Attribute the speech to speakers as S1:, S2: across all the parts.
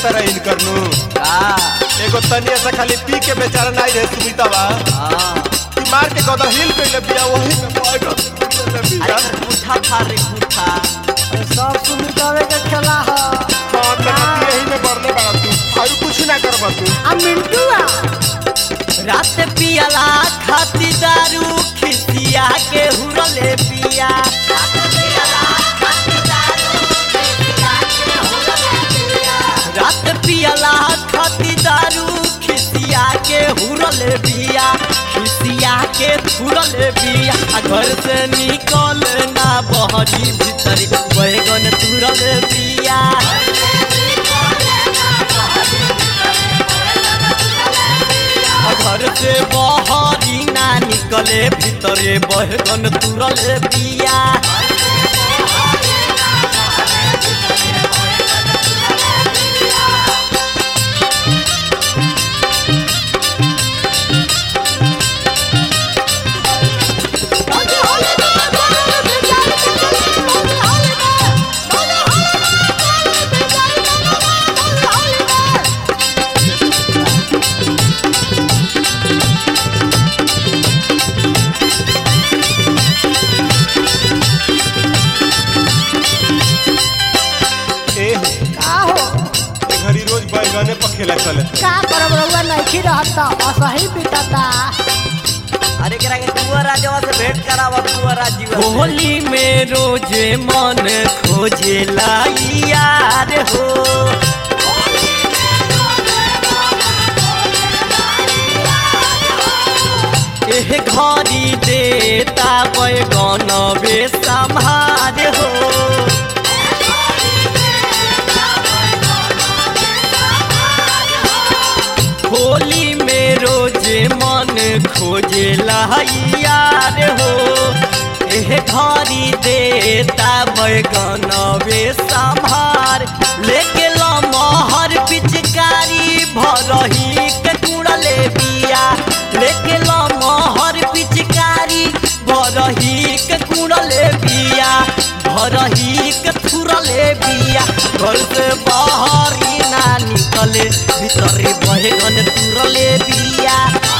S1: तरह इन करनू
S2: का
S1: एगो तनिया से खाली पी के बेचारा नहीं रहे सुमिता बा
S2: हाँ
S1: कि मार के गदा हिल पे ले बिया वही में बैठ ले बिया
S2: अरे पुठा था रे पुठा
S3: सब सुमितावे के खेला ह
S1: हां तो कति यही में बरले बड़ा तू और कुछ ना करबा तू
S3: आ मिंटूआ
S2: रात पियला खाती दारू खिसिया के हुरले पिया रात पियला खाती दारू खिसिया के हुरले बिया खिसिया के हुरले बिया आ घर से निकल ना बहरी भीतर बैगन तुरले बिया आ घर से बहरी ना निकले भीतरे बैगन तुरले बिया
S1: ए
S3: का हो
S1: ए घड़ी रोज बैगने पर खेला चले
S3: का करब रउआ नइखी रहता असही बिकता
S2: अरे करा के कुंवर राजवा से भेंट करावा कुंवर राजीव होली में रोजे मन खोजे यार हो एह घड़ी देता बैगन बे संभार हो होली में रोजे मन खोजे यार हो एह घड़ी देता बैगन वे संभार लेके लमहर पिचकारी भरही के कुड़ले बिया लेके लमहर पिचकारी भरही के कुड़ले बिया भरही के थुरले बिया घर से बाहर ही ना निकले भीतरे बैगन तुरले बिया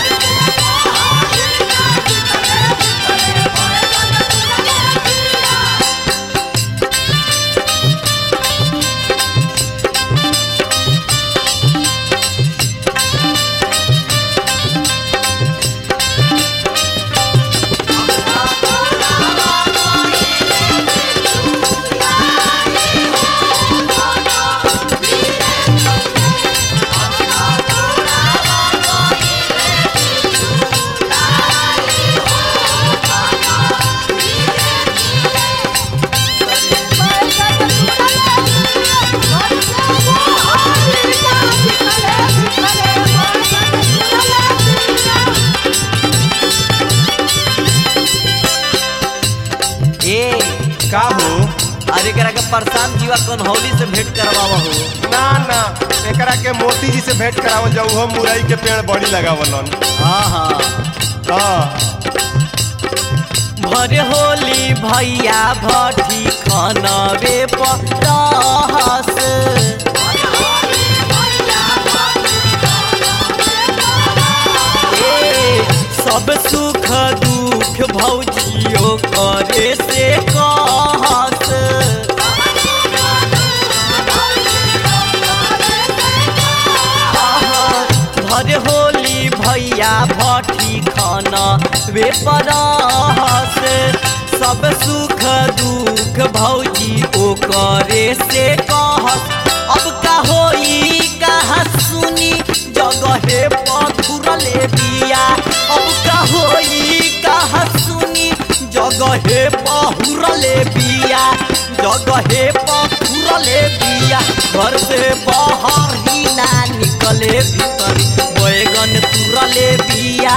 S2: ए
S1: का हो
S2: अरे करा के प्रशांत जीवा कौन होली से भेंट करवावा हो
S1: ना ना एकरा के मोती जी से भेंट करावल जाऊ हो मुरई के पेड़ बड़ी लगावलन
S2: हाँ हाँ
S1: हां
S2: भर होली भैया भट्टी खनबे परस ए, सब सुख दुख भौजियो करे से कहस भर होली भैया भट्टी खाना वे परस सब सुख दुख भौजी ओ करे से कहस अब का होई कहा सुनी जगहे पथुरले बिया अब का होई कहा सुनी जगहे पहुरले बिया जगहे पथुरले बिया घर से बाहर ही ना निकले भीतर बैगन तुरले बिया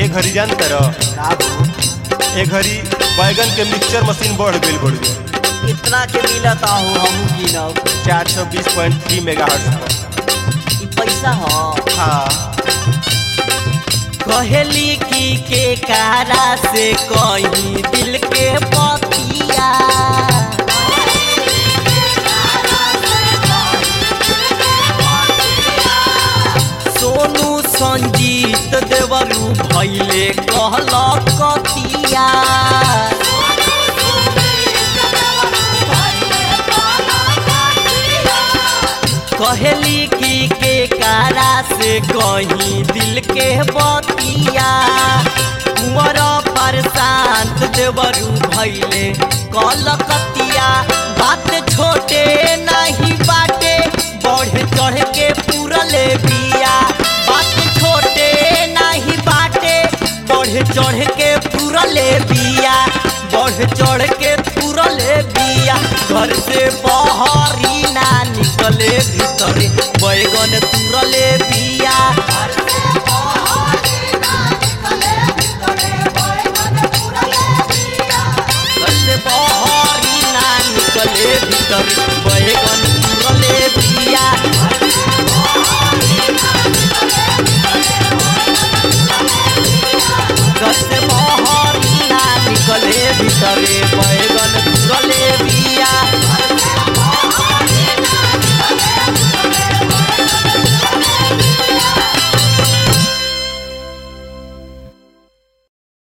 S1: घड़ी जानते रह
S2: का हो
S1: ए घड़ी बैगन के मिक्सचर मशीन बढ़ गई बढ़
S2: इतना के मिलता हो हमू गिनब
S1: चार सौ बीस पॉइंट थ्री मेगा हर्ट्ज
S2: ई पैसा हो
S1: हाँ
S2: कहेली की के कारा से कहीं दिल के पतिया सोनू संजीत देवरू भैले कहल कतिया कहेली की के कारा से कहीं दिल के बतिया कुंवर पर शांत देवरू भैले कलकतिया बात छोटे नहीं बाटे बढ़ चढ़ के पूरले बिया बात छोटे नहीं बाटे बढ़ चढ़ के पूरले बिया बढ़ चढ़ के पूरले बिया घर से बहरी ना निकले भीतरे बैगन तुरले बिया घर से बहरी ना निकले भीतरे